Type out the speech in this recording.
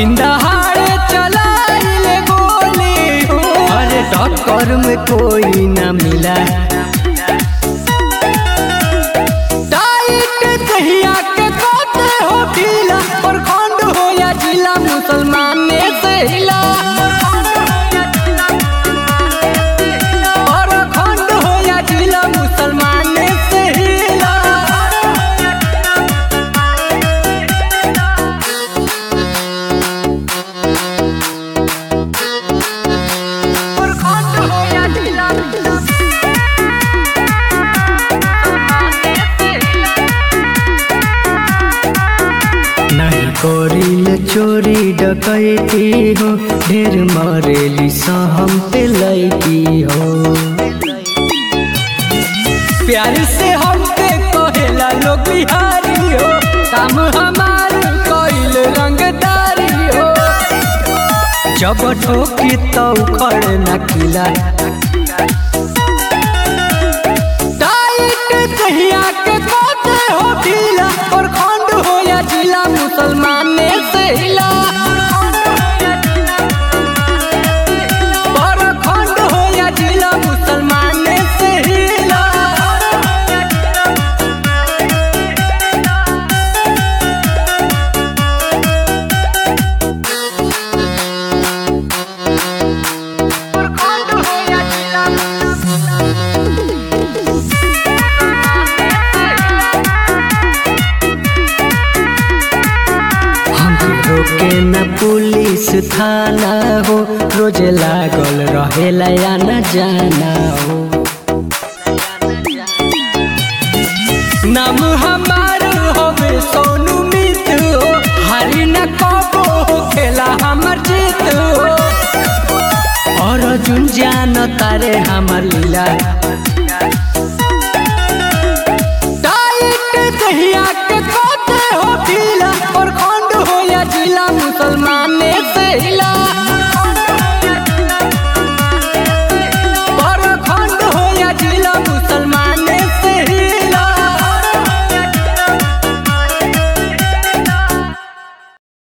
दिन दहाड़े चलाइले गोली अरे टक्कर में कोई ना मिला टाइट दहिया के कोते हो ढीला प्रखंड हो या जिला मुसलमान ने से हिला प्रखंड हो या जिला मुसलमान ने से हिला प्रखंड हो या जिला नहीं करिल चोरी डकैती हो ढेर मरेली सहम पे लैकी हो प्यार से हम पे कहेला लोग बिहारी हो काम हमार कइल रंगदारी हो जब ठोकी तो उखड़ न किला टाइट दहिया के कोते हो ढीला प्रखंड हो या जिला मुसलमान ने से हिला प्रखंड हो या जिला मुसलमान ने से हिला प्रखंड हो या जिला हमके रोके न पुलिस थाना हो रोज लागल रहेला या न जाना हो नाम हमार होवे सोनू मित हो हरी न कबो हो खेला हमर जीत हो और जुन जान तारे हमर लीला